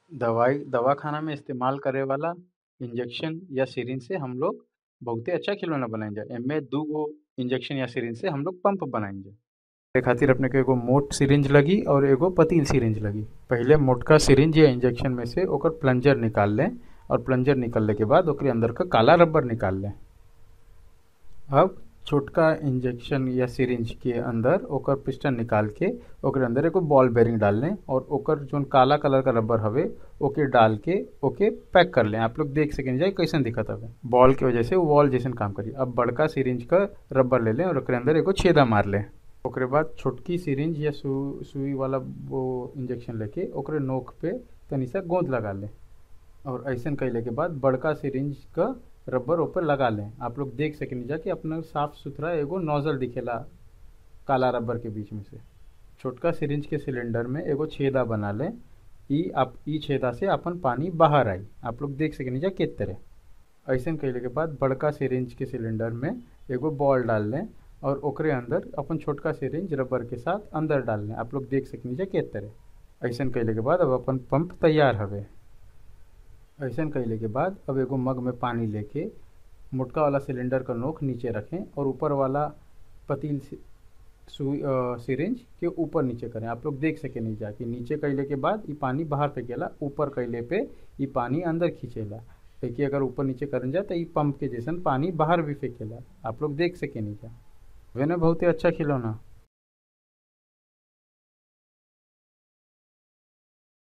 दवाई दवाखाना में इस्तेमाल करे वाला इंजेक्शन या सिरिंज से हम लोग बहुते अच्छा खिलौना बनाइजा एमे दूगो इंजेक्शन या सिरिंज से हम लोग पंप बनाइजा ए खातिर अपने के एगो मोट सिरिंज लगी और एगो पतली सिरिंज लगी पहिले मोटका सिरिंज या इंजेक्शन में से ओकर प्लंजर निकाल लें और प्लंजर निकलने के बाद ओकरे अंदर का काला रबर निकाल लें अब छोटका इंजेक्शन या सिरिंज के अंदर ओकर पिस्टन निकाल के ओकरे अंदर एगो बॉल बेरिंग डाल लें और ओकर जोन काला कलर का रबर हवे ओके डाल के ओके पैक कर लें आप लोग देख सकें जाए कैसन दिखत हवे बॉल के वजह से वो वॉल जैसन काम करी अब बड़का सिरिंज का रबर ले लें और ओकरे अंदर एगो छेदा मार लें ओकरे बाद छोटकी सिरिंज या सु, सुई वाला वो इंजेक्शन लेके ओकरे नोक पे तनी सा गोंद लगा लें और ऐसन कैले के बाद बड़का सिरिंज का रबर ऊपर लगा लें आप लोग देख सकें जा कि अपना साफ सुथरा एगो नोजल दिखेला काला रबर के बीच में से छोटका सिरिंज के सिलेंडर में एगो छेदा बना लें ई आप ई छेदा से अपन पानी बाहर आई आप लोग देख सकें जा किस तरह ऐसन कैले के बाद बड़का सिरिंज के सिलेंडर में एगो बॉल डाल लें और ओकरे अंदर अपन छोटका सिरिंज रबर के साथ अंदर डाल लें आप लोग देख सकें जा किस तरह ऐसन कैले के बाद अब अपन पंप तैयार हवे ऐसन कैले के बाद अब एगो मग में पानी लेके मोटका वाला सिलेंडर का नोक नीचे रखें और ऊपर वाला पतील सुई सिरिंज के ऊपर नीचे करें आप लोग देख सके नहीं जा कि नीचे कैले के बाद ये पानी बाहर फेंकेला ऊपर कैले पे ये पानी अंदर खींचेला देखिए अगर ऊपर नीचे करन जाए तो ये पंप के जैसन पानी बाहर भी फेंकेला आप लोग देख सके नहीं जा वे ना बहुत ही अच्छा खिलौना